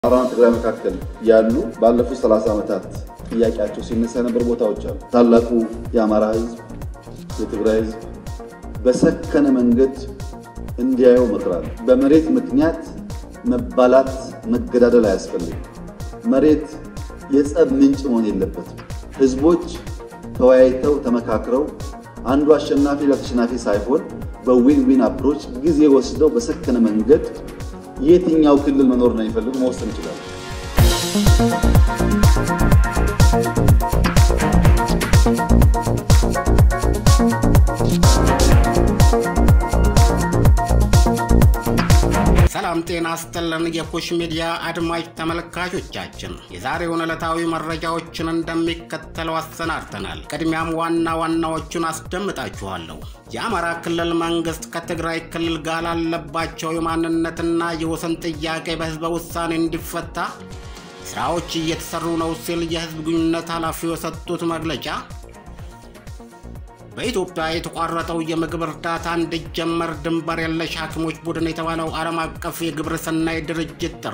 አማራና ትግራይ መካከል ያሉ ባለፉት 30 ዓመታት ጥያቄያቸው ሲነሳ የነበሩ ቦታዎች አሉ። ታላቁ የአማራ ሕዝብ የትግራይ ሕዝብ በሰከነ መንገድ እንዲያየው እመክራለሁ። በመሬት ምክንያት መባላት፣ መገዳደል አያስፈልግም። መሬት የጸብ ምንጭ መሆን የለበትም። ሕዝቦች ተወያይተው ተመካክረው አንዱ አሸናፊ ለተሸናፊ ሳይሆን በዊን ዊን አፕሮች ጊዜ ወስደው በሰከነ መንገድ የትኛው ክልል መኖር ነው የሚፈልጉ መወሰን ይችላል። ሰላም ጤና ይስጥልን። የኩሽ ሚዲያ አድማጭ ተመልካቾቻችን የዛሬውን ዕለታዊ መረጃዎችን እንደሚከተለው አሰናድተናል። ቅድሚያም ዋና ዋናዎቹን አስደምጣችኋለሁ። የአማራ ክልል መንግስት ከትግራይ ክልል ጋር ላለባቸው የማንነትና የወሰን ጥያቄ በህዝበ ውሳኔ እንዲፈታ ስራዎች እየተሰሩ ነው ሲል የህዝብ ግንኙነት ኃላፊው የሰጡት መግለጫ በኢትዮጵያ የተቋረጠው የምግብ እርዳታ እንዲጀመር ድንበር የለሽ ሐኪሞች ቡድን የተባለው ዓለም አቀፍ የግብረ ሰናይ ድርጅት ጥሪ፣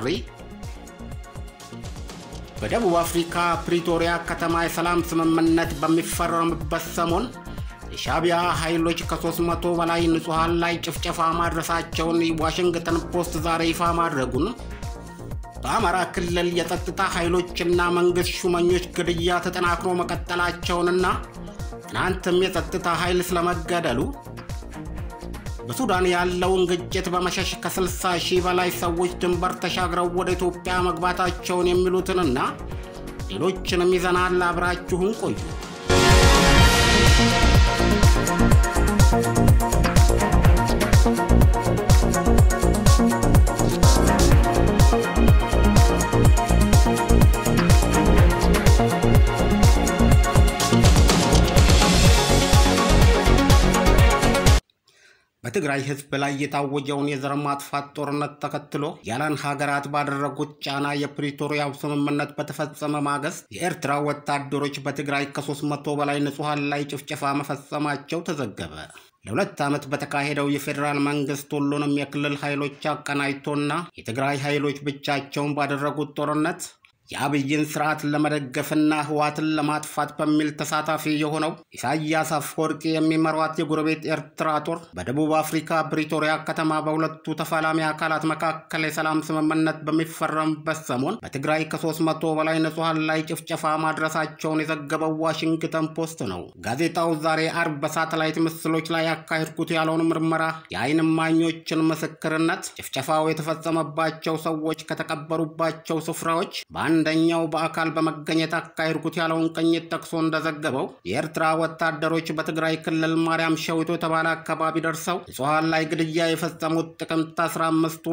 በደቡብ አፍሪካ ፕሪቶሪያ ከተማ የሰላም ስምምነት በሚፈረምበት ሰሞን የሻቢያ ኃይሎች ከ300 በላይ ንጹሐን ላይ ጭፍጨፋ ማድረሳቸውን ዋሽንግተን ፖስት ዛሬ ይፋ ማድረጉን፣ በአማራ ክልል የጸጥታ ኃይሎችና መንግሥት ሹመኞች ግድያ ተጠናክሮ መቀጠላቸውንና ትናንትም የጸጥታ ኃይል ስለመገደሉ፣ በሱዳን ያለውን ግጭት በመሸሽ ከ60 ሺህ በላይ ሰዎች ድንበር ተሻግረው ወደ ኢትዮጵያ መግባታቸውን የሚሉትንና ሌሎችንም ይዘናል። አብራችሁን ቆዩ። በትግራይ ሕዝብ ላይ የታወጀውን የዘር ማጥፋት ጦርነት ተከትሎ ያለን ሀገራት ባደረጉት ጫና የፕሪቶሪያው ስምምነት በተፈጸመ ማግስት የኤርትራ ወታደሮች በትግራይ ከ300 በላይ ንጹሐን ላይ ጭፍጨፋ መፈጸማቸው ተዘገበ። ለሁለት ዓመት በተካሄደው የፌዴራል መንግስት ሁሉንም የክልል ኃይሎች አቀናጅቶና የትግራይ ኃይሎች ብቻቸውን ባደረጉት ጦርነት የአብይን ስርዓት ለመደገፍና ህዋትን ለማጥፋት በሚል ተሳታፊ የሆነው ኢሳያስ አፈወርቂ የሚመሯት የጎረቤት ኤርትራ ጦር በደቡብ አፍሪካ ፕሪቶሪያ ከተማ በሁለቱ ተፋላሚ አካላት መካከል የሰላም ስምምነት በሚፈረምበት ሰሞን በትግራይ ከ300 በላይ ንጹሐን ላይ ጭፍጨፋ ማድረሳቸውን የዘገበው ዋሽንግተን ፖስት ነው። ጋዜጣው ዛሬ አርብ በሳተላይት ምስሎች ላይ ያካሄድኩት ያለውን ምርመራ፣ የአይን እማኞችን ምስክርነት፣ ጭፍጨፋው የተፈጸመባቸው ሰዎች ከተቀበሩባቸው ስፍራዎች አንደኛው በአካል በመገኘት አካሄድኩት ያለውን ቅኝት ጠቅሶ እንደዘገበው የኤርትራ ወታደሮች በትግራይ ክልል ማርያም ሸዊቶ የተባለ አካባቢ ደርሰው ንጹሐን ላይ ግድያ የፈጸሙት ጥቅምት 15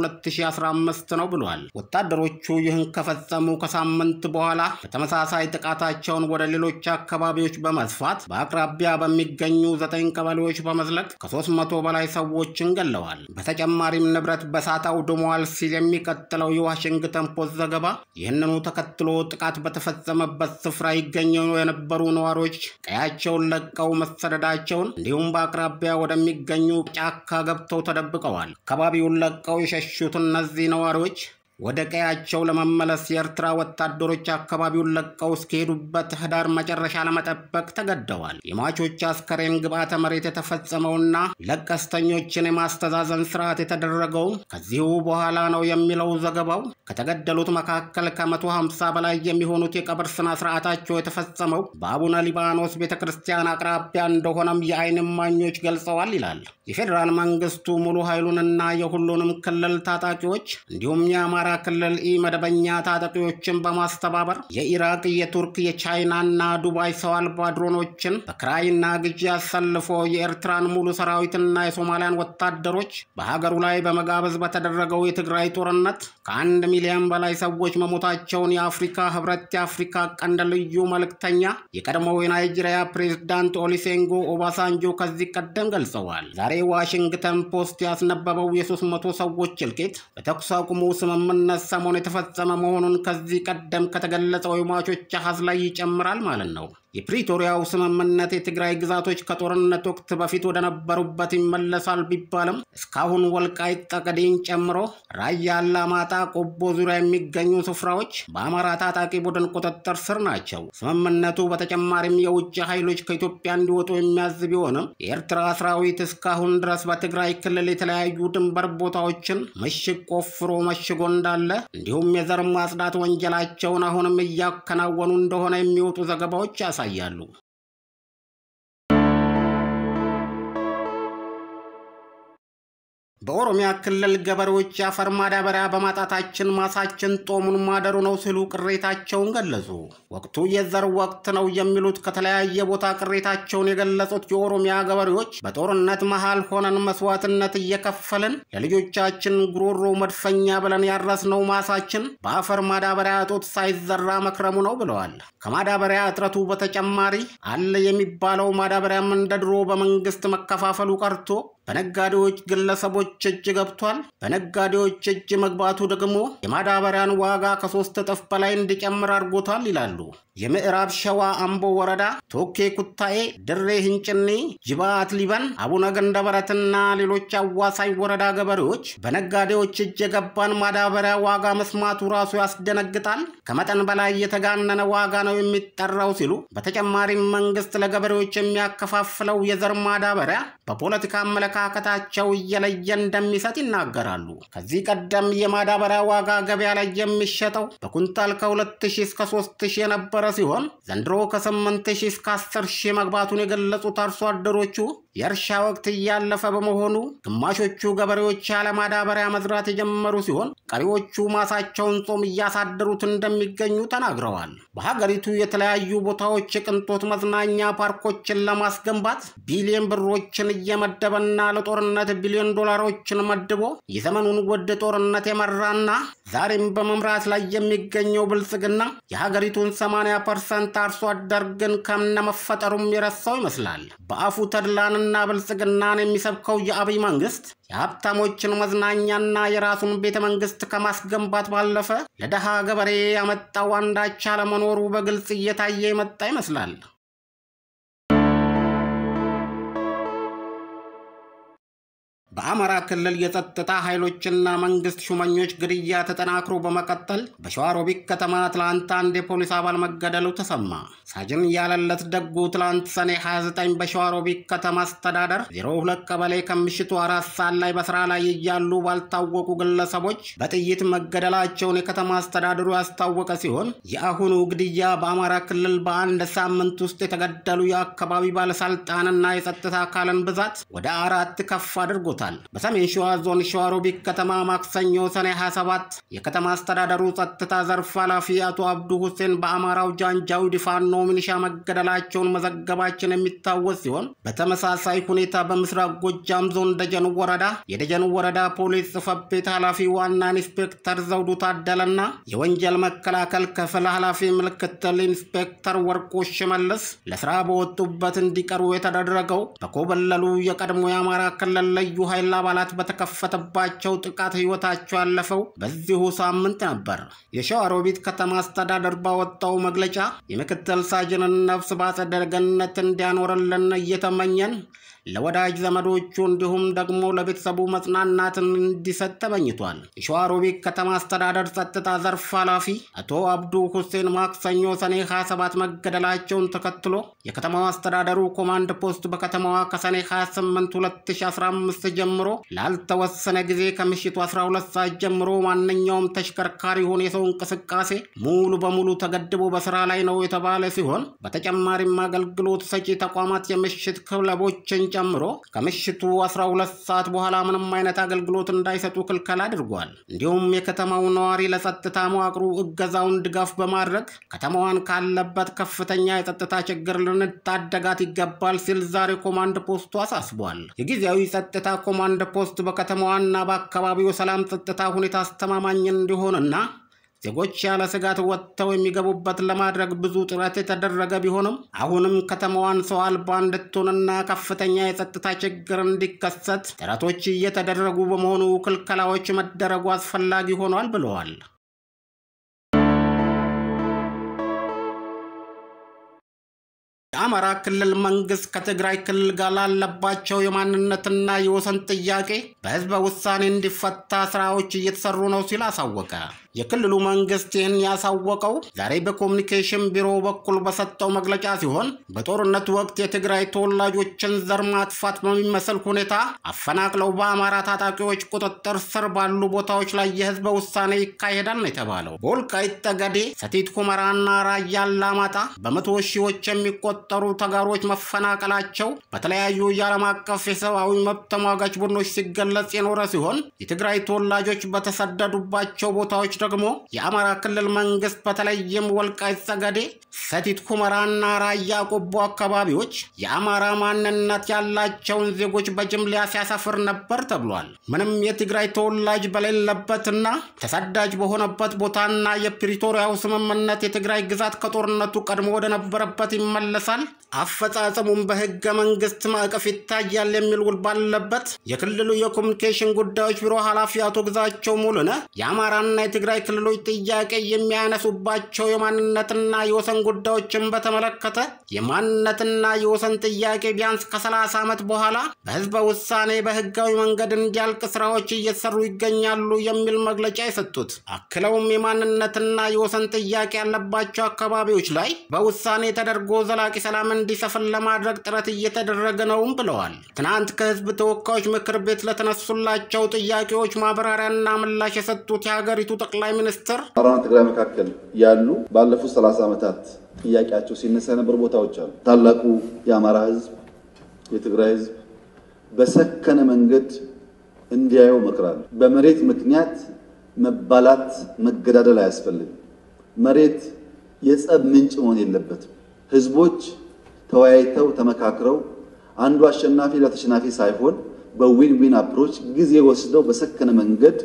2015 ነው ብሏል። ወታደሮቹ ይህን ከፈጸሙ ከሳምንት በኋላ በተመሳሳይ ጥቃታቸውን ወደ ሌሎች አካባቢዎች በመስፋት በአቅራቢያ በሚገኙ ዘጠኝ ቀበሌዎች በመዝለቅ ከ300 በላይ ሰዎችን ገለዋል። በተጨማሪም ንብረት በሳት አውድመዋል ሲል የሚቀጥለው የዋሽንግተን ፖስት ዘገባ ይህንኑ ተከትሎ ጥቃት በተፈጸመበት ስፍራ ይገኙ የነበሩ ነዋሪዎች ቀያቸውን ለቀው መሰደዳቸውን እንዲሁም በአቅራቢያ ወደሚገኙ ጫካ ገብተው ተደብቀዋል። አካባቢውን ለቀው የሸሹት እነዚህ ነዋሪዎች ወደ ቀያቸው ለመመለስ የኤርትራ ወታደሮች አካባቢውን ለቀው እስከሄዱበት ህዳር መጨረሻ ለመጠበቅ ተገደዋል። የሟቾች አስከሬን ግብዓተ መሬት የተፈጸመውና ለቀስተኞችን የማስተዛዘን ስርዓት የተደረገውም ከዚሁ በኋላ ነው የሚለው ዘገባው። ከተገደሉት መካከል ከ150 በላይ የሚሆኑት የቀብር ስነ ስርዓታቸው የተፈጸመው በአቡነ ሊባኖስ ቤተ ክርስቲያን አቅራቢያ እንደሆነም የአይን እማኞች ገልጸዋል ይላል። የፌዴራል መንግስቱ ሙሉ ኃይሉንና የሁሉንም ክልል ታጣቂዎች እንዲሁም የአማራ ክልል ኢ መደበኛ ታጣቂዎችን በማስተባበር የኢራቅ፣ የቱርክ፣ የቻይናና ዱባይ ሰው አልባ ድሮኖችን በክራይና ግዢ አሰልፎ የኤርትራን ሙሉ ሰራዊትና የሶማሊያን ወታደሮች በሀገሩ ላይ በመጋበዝ በተደረገው የትግራይ ጦርነት ከአንድ ሚሊዮን በላይ ሰዎች መሞታቸውን የአፍሪካ ህብረት የአፍሪካ ቀንድ ልዩ መልእክተኛ የቀድሞው የናይጄሪያ ፕሬዝዳንት ኦሊሴንጎ ኦባሳንጆ ከዚህ ቀደም ገልጸዋል። ዛሬ ዋሽንግተን ፖስት ያስነበበው የ300 ሰዎች እልቂት በተኩስ አቁሙ ስምምነት ሰሞን የተፈጸመ መሆኑን ከዚህ ቀደም ከተገለጸው የሟቾች አሃዝ ላይ ይጨምራል ማለት ነው። የፕሪቶሪያው ስምምነት የትግራይ ግዛቶች ከጦርነት ወቅት በፊት ወደ ነበሩበት ይመለሳል ቢባልም እስካሁን ወልቃይት ጠገዴን ጨምሮ ራያ፣ አላማጣ፣ ቆቦ ዙሪያ የሚገኙ ስፍራዎች በአማራ ታጣቂ ቡድን ቁጥጥር ስር ናቸው። ስምምነቱ በተጨማሪም የውጭ ኃይሎች ከኢትዮጵያ እንዲወጡ የሚያዝ ቢሆንም የኤርትራ ሰራዊት እስካሁን ድረስ በትግራይ ክልል የተለያዩ ድንበር ቦታዎችን ምሽግ ቆፍሮ መሽጎ እንዳለ እንዲሁም የዘር ማጽዳት ወንጀላቸውን አሁንም እያከናወኑ እንደሆነ የሚወጡ ዘገባዎች ያሳያሉ። በኦሮሚያ ክልል ገበሬዎች የአፈር ማዳበሪያ በማጣታችን ማሳችን ጦሙን ማደሩ ነው ሲሉ ቅሬታቸውን ገለጹ። ወቅቱ የዘር ወቅት ነው የሚሉት ከተለያየ ቦታ ቅሬታቸውን የገለጹት የኦሮሚያ ገበሬዎች በጦርነት መሃል ሆነን መስዋዕትነት እየከፈልን ለልጆቻችን ጉሮሮ መድፈኛ ብለን ያረስነው ማሳችን በአፈር ማዳበሪያ እጦት ሳይዘራ መክረሙ ነው ብለዋል። ከማዳበሪያ እጥረቱ በተጨማሪ አለ የሚባለው ማዳበሪያም እንደ ድሮ በመንግስት መከፋፈሉ ቀርቶ በነጋዴዎች ግለሰቦች እጅ ገብቷል። በነጋዴዎች እጅ መግባቱ ደግሞ የማዳበሪያን ዋጋ ከሶስት እጥፍ በላይ እንዲጨምር አድርጎታል ይላሉ። የምዕራብ ሸዋ አምቦ ወረዳ ቶኬ ኩታኤ፣ ድሬ ህንጭኔ፣ ጅባት ሊበን፣ አቡነ ገንደበረትና ሌሎች አዋሳኝ ወረዳ ገበሬዎች በነጋዴዎች እጅ የገባን ማዳበሪያ ዋጋ መስማቱ ራሱ ያስደነግጣል፣ ከመጠን በላይ የተጋነነ ዋጋ ነው የሚጠራው ሲሉ በተጨማሪም መንግስት ለገበሬዎች የሚያከፋፍለው የዘር ማዳበሪያ በፖለቲካ አመለካከታቸው እየለየ እንደሚሰጥ ይናገራሉ። ከዚህ ቀደም የማዳበሪያ ዋጋ ገበያ ላይ የሚሸጠው በኩንታል ከ2000 እስከ 3000 የነበረ ሲሆን ዘንድሮ ከ8000 እስከ 10000 መግባቱን የገለጹት አርሶ አደሮቹ የእርሻ ወቅት እያለፈ በመሆኑ ግማሾቹ ገበሬዎች ያለ ማዳበሪያ መዝራት የጀመሩ ሲሆን ቀሪዎቹ ማሳቸውን ጾም እያሳደሩት እንደሚገኙ ተናግረዋል። በሀገሪቱ የተለያዩ ቦታዎች የቅንጦት መዝናኛ ፓርኮችን ለማስገንባት ቢሊዮን ብሮችን እየመደበና ለጦርነት ቢሊዮን ዶላሮችን መድቦ የዘመኑን ውድ ጦርነት የመራና ዛሬም በመምራት ላይ የሚገኘው ብልጽግና የሀገሪቱን 80 ፐርሰንት አርሶ አደር ግን ከነመፈጠሩም የረሳው ይመስላል። በአፉ ተድላንና ብልጽግናን የሚሰብከው የአብይ መንግስት የሀብታሞችን መዝናኛና የራሱን ቤተ መንግስት ከማስገንባት ባለፈ ለደሃ ገበሬ ያመጣው አንዳች አለመኖሩ በግልጽ እየታየ የመጣ ይመስላል። በአማራ ክልል የጸጥታ ኃይሎችና መንግስት ሹመኞች ግድያ ተጠናክሮ በመቀጠል በሸዋሮቢት ከተማ ትላንት አንድ የፖሊስ አባል መገደሉ ተሰማ። ሳጅን ያለለት ደጉ ትላንት ሰኔ 29 በሸዋሮቢት ከተማ አስተዳደር 02 ቀበሌ ከምሽቱ አራት ሰዓት ላይ በስራ ላይ እያሉ ባልታወቁ ግለሰቦች በጥይት መገደላቸውን የከተማ አስተዳደሩ ያስታወቀ ሲሆን የአሁኑ ግድያ በአማራ ክልል በአንድ ሳምንት ውስጥ የተገደሉ የአካባቢ ባለስልጣንና የጸጥታ አካልን ብዛት ወደ አራት ከፍ አድርጎታል። በሰሜን ሸዋ ዞን ሸዋሮቢት ከተማ ማክሰኞ ሰኔ 27 የከተማ አስተዳደሩ ጸጥታ ዘርፍ ኃላፊ አቶ አብዱ ሁሴን በአማራው ጃንጃዊድ ፋኖ ሚኒሻ መገደላቸውን መዘገባችን የሚታወስ ሲሆን በተመሳሳይ ሁኔታ በምስራቅ ጎጃም ዞን ደጀን ወረዳ የደጀን ወረዳ ፖሊስ ጽሕፈት ቤት ኃላፊ ዋና ኢንስፔክተር ዘውዱ ታደለና የወንጀል መከላከል ክፍል ኃላፊ ምክትል ኢንስፔክተር ወርቆ ሽመልስ ለስራ በወጡበት እንዲቀሩ የተደረገው በኮበለሉ የቀድሞ የአማራ ክልል ልዩ ኃይል አባላት በተከፈተባቸው ጥቃት ህይወታቸው ያለፈው በዚሁ ሳምንት ነበር። የሸዋሮቢት ከተማ አስተዳደር ባወጣው መግለጫ የምክትል ሳጅንን ነፍስ በአጸደ ገነት እንዲያኖርልን እየተመኘን ለወዳጅ ዘመዶቹ እንዲሁም ደግሞ ለቤተሰቡ መጽናናትን እንዲሰጥ ተመኝቷል። የሸዋሮቢት ከተማ አስተዳደር ጸጥታ ዘርፍ ኃላፊ አቶ አብዱ ሁሴን ማክሰኞ ሰኔ 27 መገደላቸውን ተከትሎ የከተማው አስተዳደሩ ኮማንድ ፖስት በከተማዋ ከሰኔ 28 2015 ጀምሮ ላልተወሰነ ጊዜ ከምሽቱ 12 ሰዓት ጀምሮ ማንኛውም ተሽከርካሪ ሆነ የሰው እንቅስቃሴ ሙሉ በሙሉ ተገድቦ በስራ ላይ ነው የተባለ ሲሆን በተጨማሪም አገልግሎት ሰጪ ተቋማት የምሽት ክለቦችን ጨምሮ ከምሽቱ 12 ሰዓት በኋላ ምንም አይነት አገልግሎት እንዳይሰጡ ክልከላ አድርጓል። እንዲሁም የከተማው ነዋሪ ለጸጥታ መዋቅሩ እገዛውን ድጋፍ በማድረግ ከተማዋን ካለበት ከፍተኛ የጸጥታ ችግር ልንታደጋት ይገባል ሲል ዛሬ ኮማንድ ፖስቱ አሳስቧል። የጊዜያዊ ጸጥታ ኮማንድ ፖስት በከተማዋና በአካባቢው ሰላም ጸጥታ ሁኔታ አስተማማኝ እንዲሆንና ዜጎች ያለ ስጋት ወጥተው የሚገቡበት ለማድረግ ብዙ ጥረት የተደረገ ቢሆንም አሁንም ከተማዋን ሰው አልባ እንድትሆንና ከፍተኛ የጸጥታ ችግር እንዲከሰት ጥረቶች እየተደረጉ በመሆኑ ክልከላዎች መደረጉ አስፈላጊ ሆኗል ብለዋል። የአማራ ክልል መንግስት ከትግራይ ክልል ጋር ላለባቸው የማንነትና የወሰን ጥያቄ በህዝበ ውሳኔ እንዲፈታ ስራዎች እየተሰሩ ነው ሲል አሳወቀ። የክልሉ መንግስት ይህን ያሳወቀው ዛሬ በኮሚኒኬሽን ቢሮ በኩል በሰጠው መግለጫ ሲሆን በጦርነቱ ወቅት የትግራይ ተወላጆችን ዘር ማጥፋት በሚመስል ሁኔታ አፈናቅለው በአማራ ታጣቂዎች ቁጥጥር ስር ባሉ ቦታዎች ላይ የህዝበ ውሳኔ ይካሄዳል ነው የተባለው። በወልቃይት ጠገዴ፣ ሰቲት ሁመራና ራያ አላማጣ በመቶ ሺዎች የሚቆጠሩ ተጋሮች መፈናቀላቸው በተለያዩ የዓለም አቀፍ የሰብአዊ መብት ተሟጋች ቡድኖች ሲገለጽ የኖረ ሲሆን የትግራይ ተወላጆች በተሰደዱባቸው ቦታዎች ደግሞ የአማራ ክልል መንግስት በተለይም ወልቃይት ጠገዴ፣ ሰቲት ሁመራና ራያ ቆቦ አካባቢዎች የአማራ ማንነት ያላቸውን ዜጎች በጅምላ ሲያሰፍር ነበር ተብሏል። ምንም የትግራይ ተወላጅ በሌለበትና ተሰዳጅ በሆነበት ቦታና የፕሪቶሪያው ስምምነት የትግራይ ግዛት ከጦርነቱ ቀድሞ ወደ ነበረበት ይመለሳል፣ አፈጻጸሙም በህገ መንግስት ማዕቀፍ ይታያል የሚል ውል ባለበት የክልሉ የኮሚኒኬሽን ጉዳዮች ቢሮ ኃላፊ አቶ ግዛቸው ሙሉነህ የአማራና የትግራይ ክልሎች ጥያቄ የሚያነሱባቸው የማንነትና የወሰን ጉዳዮችን በተመለከተ የማንነትና የወሰን ጥያቄ ቢያንስ ከ30 ዓመት በኋላ በህዝበ ውሳኔ በህጋዊ መንገድ እንዲያልቅ ስራዎች እየተሰሩ ይገኛሉ የሚል መግለጫ የሰጡት አክለውም የማንነትና የወሰን ጥያቄ ያለባቸው አካባቢዎች ላይ በውሳኔ ተደርጎ ዘላቂ ሰላም እንዲሰፍን ለማድረግ ጥረት እየተደረገ ነውም ብለዋል። ትናንት ከህዝብ ተወካዮች ምክር ቤት ለተነሱላቸው ጥያቄዎች ማብራሪያና ምላሽ የሰጡት የሀገሪቱ ጠቅላይ ሚኒስትር አማራና ትግራይ መካከል ያሉ ባለፉት 30 ዓመታት ጥያቄያቸው ሲነሳ የነበሩ ቦታዎች አሉ። ታላቁ የአማራ ህዝብ፣ የትግራይ ህዝብ በሰከነ መንገድ እንዲያየው እመክራለሁ። በመሬት ምክንያት መባላት፣ መገዳደል አያስፈልግም። መሬት የጸብ ምንጭ መሆን የለበትም። ህዝቦች ተወያይተው ተመካክረው አንዱ አሸናፊ ለተሸናፊ ሳይሆን በዊን ዊን አፕሮች ጊዜ ወስደው በሰከነ መንገድ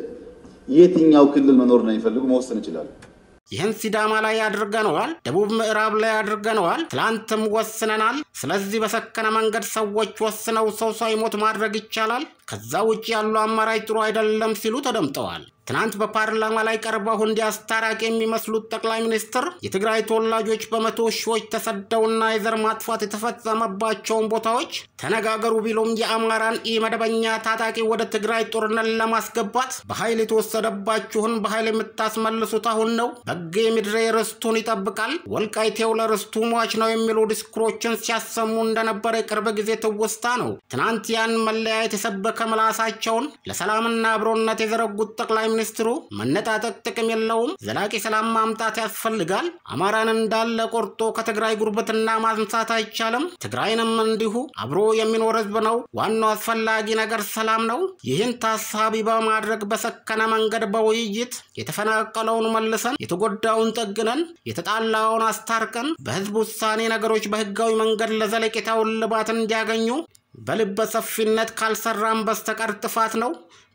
የትኛው ክልል መኖር ነው የሚፈልጉ መወሰን ይችላሉ። ይህን ሲዳማ ላይ አድርገነዋል፣ ደቡብ ምዕራብ ላይ አድርገነዋል፣ ትላንትም ወስነናል። ስለዚህ በሰከነ መንገድ ሰዎች ወስነው ሰው ሳይሞት ማድረግ ይቻላል። ከዛ ውጭ ያሉ አማራጭ ጥሩ አይደለም ሲሉ ተደምጠዋል። ትናንት በፓርላማ ላይ ቀርበው እንዲህ አስታራቂ የሚመስሉት ጠቅላይ ሚኒስትር የትግራይ ተወላጆች በመቶ ሺዎች ተሰደውና የዘር ማጥፋት የተፈጸመባቸውን ቦታዎች ተነጋገሩ ቢሉም የአማራን ኢ መደበኛ ታጣቂ ወደ ትግራይ ጦርነት ለማስገባት በኃይል የተወሰደባችሁን በኃይል የምታስመልሱት አሁን ነው። በጌ ምድሬ ርስቱን ይጠብቃል፣ ወልቃይቴው ለርስቱ ሟች ነው የሚሉ ዲስኩሮችን ሲያሰሙ እንደነበረ የቅርብ ጊዜ ትውስታ ነው። ትናንት ያን መለያየት የሰበከ ምላሳቸውን ለሰላምና አብሮነት የዘረጉት ጠቅላይ ሚኒስትሩ መነጣጠቅ ጥቅም የለውም፣ ዘላቂ ሰላም ማምጣት ያስፈልጋል፣ አማራን እንዳለ ቆርጦ ከትግራይ ጉርብትና ማንሳት አይቻልም፣ ትግራይንም እንዲሁ አብሮ የሚኖር ህዝብ ነው፣ ዋናው አስፈላጊ ነገር ሰላም ነው። ይህን ታሳቢ በማድረግ በሰከነ መንገድ በውይይት የተፈናቀለውን መልሰን፣ የተጎዳውን ጠግነን፣ የተጣላውን አስታርቀን በህዝብ ውሳኔ ነገሮች በህጋዊ መንገድ ለዘለቄታው እልባት እንዲያገኙ በልበ ሰፊነት ካልሰራም በስተቀር ጥፋት ነው።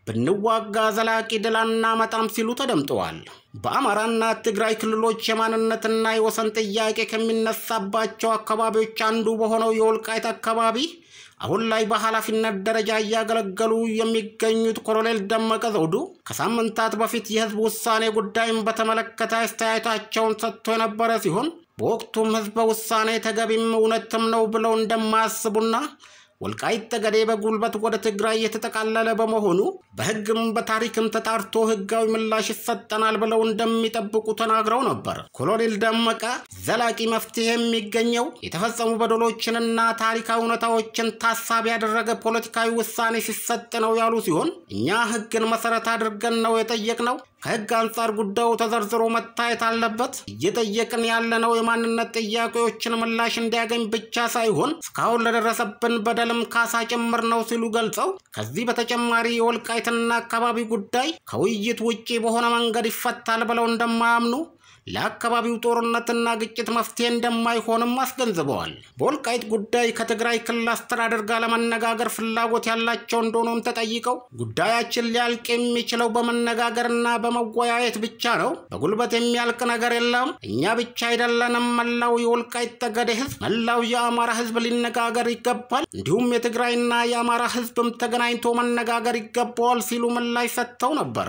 ብንዋጋ ዘላቂ ድል አናመጣም ሲሉ ተደምጠዋል። በአማራና ትግራይ ክልሎች የማንነትና የወሰን ጥያቄ ከሚነሳባቸው አካባቢዎች አንዱ በሆነው የወልቃይት አካባቢ አሁን ላይ በኃላፊነት ደረጃ እያገለገሉ የሚገኙት ኮሎኔል ደመቀ ዘውዱ ከሳምንታት በፊት የህዝብ ውሳኔ ጉዳይን በተመለከተ አስተያየታቸውን ሰጥቶ የነበረ ሲሆን በወቅቱም ህዝበ ውሳኔ ተገቢም እውነትም ነው ብለው እንደማያስቡና ወልቃይት ጠገዴ በጉልበት ወደ ትግራይ የተጠቃለለ በመሆኑ በህግም በታሪክም ተጣርቶ ህጋዊ ምላሽ ይሰጠናል ብለው እንደሚጠብቁ ተናግረው ነበር። ኮሎኔል ደመቀ ዘላቂ መፍትሄ የሚገኘው የተፈጸሙ በደሎችንና ታሪካዊ እውነታዎችን ታሳቢ ያደረገ ፖለቲካዊ ውሳኔ ሲሰጥ ነው ያሉ ሲሆን እኛ ህግን መሰረት አድርገን ነው የጠየቅነው። ከህግ አንጻር ጉዳዩ ተዘርዝሮ መታየት አለበት። እየጠየቅን ያለነው የማንነት ጥያቄዎችን ምላሽ እንዲያገኝ ብቻ ሳይሆን እስካሁን ለደረሰብን በደልም ካሳ ጭምር ነው ሲሉ ገልጸው ከዚህ በተጨማሪ የወልቃይትና አካባቢ ጉዳይ ከውይይት ውጪ በሆነ መንገድ ይፈታል ብለው እንደማያምኑ ለአካባቢው ጦርነትና ግጭት መፍትሄ እንደማይሆንም አስገንዝበዋል። በወልቃይት ጉዳይ ከትግራይ ክልል አስተዳደር ጋር ለመነጋገር ፍላጎት ያላቸው እንደሆኑም ተጠይቀው ጉዳያችን ሊያልቅ የሚችለው በመነጋገርና በመወያየት ብቻ ነው። በጉልበት የሚያልቅ ነገር የለም። እኛ ብቻ አይደለንም። መላው የወልቃይት ጠገዴ ህዝብ፣ መላው የአማራ ህዝብ ሊነጋገር ይገባል። እንዲሁም የትግራይና የአማራ ህዝብም ተገናኝቶ መነጋገር ይገባዋል ሲሉ ምላሽ ሰጥተው ነበር።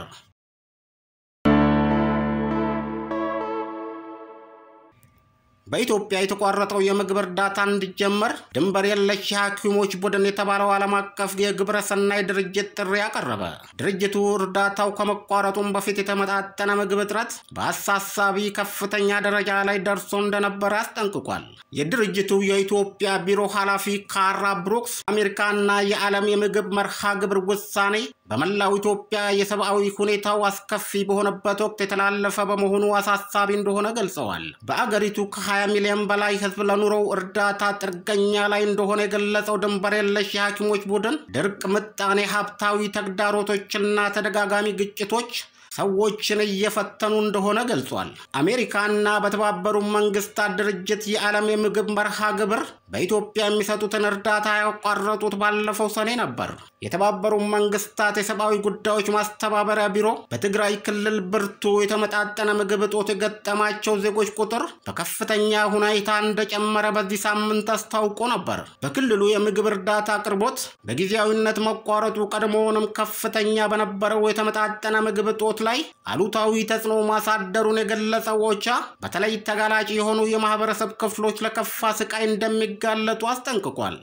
በኢትዮጵያ የተቋረጠው የምግብ እርዳታ እንዲጀመር ድንበር የለሽ የሐኪሞች ቡድን የተባለው ዓለም አቀፍ የግብረ ሰናይ ድርጅት ጥሪ አቀረበ። ድርጅቱ እርዳታው ከመቋረጡም በፊት የተመጣጠነ ምግብ እጥረት በአሳሳቢ ከፍተኛ ደረጃ ላይ ደርሶ እንደነበረ አስጠንቅቋል። የድርጅቱ የኢትዮጵያ ቢሮ ኃላፊ ካራ ብሩክስ አሜሪካና የዓለም የምግብ መርሃ ግብር ውሳኔ በመላው ኢትዮጵያ የሰብአዊ ሁኔታው አስከፊ በሆነበት ወቅት የተላለፈ በመሆኑ አሳሳቢ እንደሆነ ገልጸዋል። በአገሪቱ ከ20 ሚሊዮን በላይ ሕዝብ ለኑሮው እርዳታ ጥገኛ ላይ እንደሆነ የገለጸው ድንበር የለሽ የሐኪሞች ቡድን ድርቅ፣ ምጣኔ ሀብታዊ ተግዳሮቶችና ተደጋጋሚ ግጭቶች ሰዎችን እየፈተኑ እንደሆነ ገልጿል። አሜሪካና በተባበሩ መንግስታት ድርጅት የዓለም የምግብ መርሃ ግብር በኢትዮጵያ የሚሰጡትን እርዳታ ያቋረጡት ባለፈው ሰኔ ነበር። የተባበሩ መንግስታት የሰብአዊ ጉዳዮች ማስተባበሪያ ቢሮ በትግራይ ክልል ብርቱ የተመጣጠነ ምግብ እጦት የገጠማቸው ዜጎች ቁጥር በከፍተኛ ሁኔታ እንደጨመረ በዚህ ሳምንት አስታውቆ ነበር። በክልሉ የምግብ እርዳታ አቅርቦት በጊዜያዊነት መቋረጡ ቀድሞውንም ከፍተኛ በነበረው የተመጣጠነ ምግብ እጦት ላይ አሉታዊ ተጽዕኖ ማሳደሩን የገለጸው ኦቻ በተለይ ተጋላጭ የሆኑ የማህበረሰብ ክፍሎች ለከፋ ስቃይ እንደሚጋለጡ አስጠንቅቋል።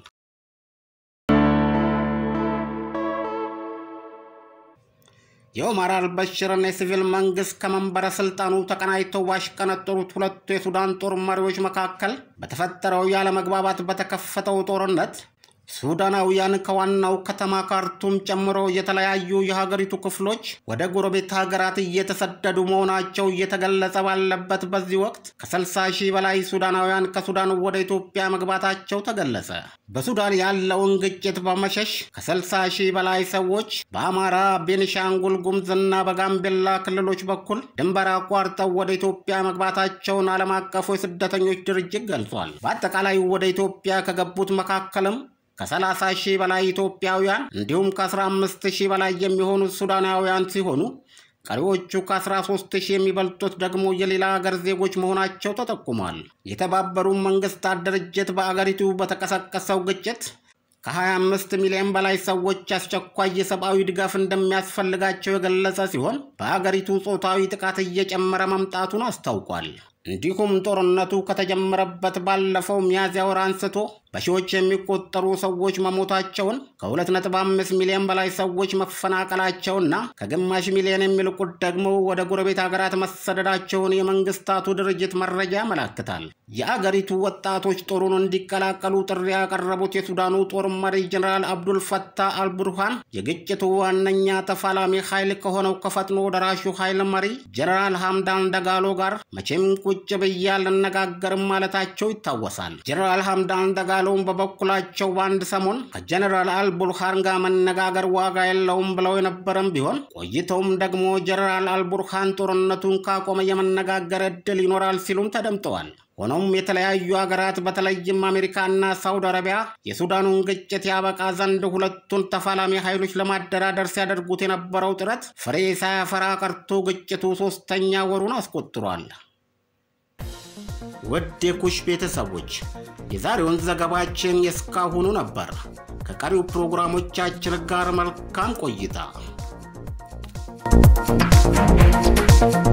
የኦማር አልበሽርና የሲቪል መንግስት ከመንበረ ስልጣኑ ተቀናጅተው ባሽቀነጠሩት ሁለቱ የሱዳን ጦር መሪዎች መካከል በተፈጠረው ያለመግባባት በተከፈተው ጦርነት ሱዳናውያን ከዋናው ከተማ ካርቱም ጨምሮ የተለያዩ የሀገሪቱ ክፍሎች ወደ ጎረቤት ሀገራት እየተሰደዱ መሆናቸው እየተገለጸ ባለበት በዚህ ወቅት ከ60 ሺህ በላይ ሱዳናውያን ከሱዳን ወደ ኢትዮጵያ መግባታቸው ተገለጸ። በሱዳን ያለውን ግጭት በመሸሽ ከ60 ሺህ በላይ ሰዎች በአማራ፣ ቤኒሻንጉል ጉሙዝና በጋምቤላ ክልሎች በኩል ድንበር አቋርጠው ወደ ኢትዮጵያ መግባታቸውን ዓለም አቀፉ የስደተኞች ድርጅት ገልጿል። በአጠቃላይ ወደ ኢትዮጵያ ከገቡት መካከልም ከ30 ሺህ በላይ ኢትዮጵያውያን እንዲሁም ከ15 ሺህ በላይ የሚሆኑት ሱዳናውያን ሲሆኑ ቀሪዎቹ ከ13 ሺህ የሚበልጡት ደግሞ የሌላ ሀገር ዜጎች መሆናቸው ተጠቁሟል። የተባበሩት መንግስታት ድርጅት በአገሪቱ በተቀሰቀሰው ግጭት ከ25 ሚሊዮን በላይ ሰዎች አስቸኳይ የሰብአዊ ድጋፍ እንደሚያስፈልጋቸው የገለጸ ሲሆን በአገሪቱ ጾታዊ ጥቃት እየጨመረ መምጣቱን አስታውቋል። እንዲሁም ጦርነቱ ከተጀመረበት ባለፈው ሚያዝያ ወር አንስቶ በሺዎች የሚቆጠሩ ሰዎች መሞታቸውን ከ2.5 ሚሊዮን በላይ ሰዎች መፈናቀላቸውና ከግማሽ ሚሊዮን የሚልቁት ደግሞ ወደ ጎረቤት ሀገራት መሰደዳቸውን የመንግስታቱ ድርጅት መረጃ ያመላክታል። የአገሪቱ ወጣቶች ጦሩን እንዲቀላቀሉ ጥሪ ያቀረቡት የሱዳኑ ጦር መሪ ጀኔራል አብዱል ፈታህ አልቡርሃን የግጭቱ ዋነኛ ተፋላሚ ኃይል ከሆነው ከፈጥኖ ደራሹ ኃይል መሪ ጀኔራል ሐምዳን ደጋሎ ጋር መቼም ቁጭ ብዬ አልነጋገርም ማለታቸው ይታወሳል። ጀኔራል ሐምዳን ደጋሎም በበኩላቸው በአንድ ሰሞን ከጀኔራል አልቡርሃን ጋር መነጋገር ዋጋ የለውም ብለው የነበረም ቢሆን ቆይተውም ደግሞ ጀኔራል አልቡርሃን ጦርነቱን ካቆመ የመነጋገር እድል ይኖራል ሲሉም ተደምጠዋል። ሆኖም የተለያዩ ሀገራት በተለይም አሜሪካና ሳውዲ አረቢያ የሱዳኑን ግጭት ያበቃ ዘንድ ሁለቱን ተፋላሚ ኃይሎች ለማደራደር ሲያደርጉት የነበረው ጥረት ፍሬ ሳያፈራ ቀርቶ ግጭቱ ሶስተኛ ወሩን አስቆጥሯል። ውድ የኩሽ ቤተሰቦች የዛሬውን ዘገባችን የእስካሁኑ ነበር። ከቀሪው ፕሮግራሞቻችን ጋር መልካም ቆይታ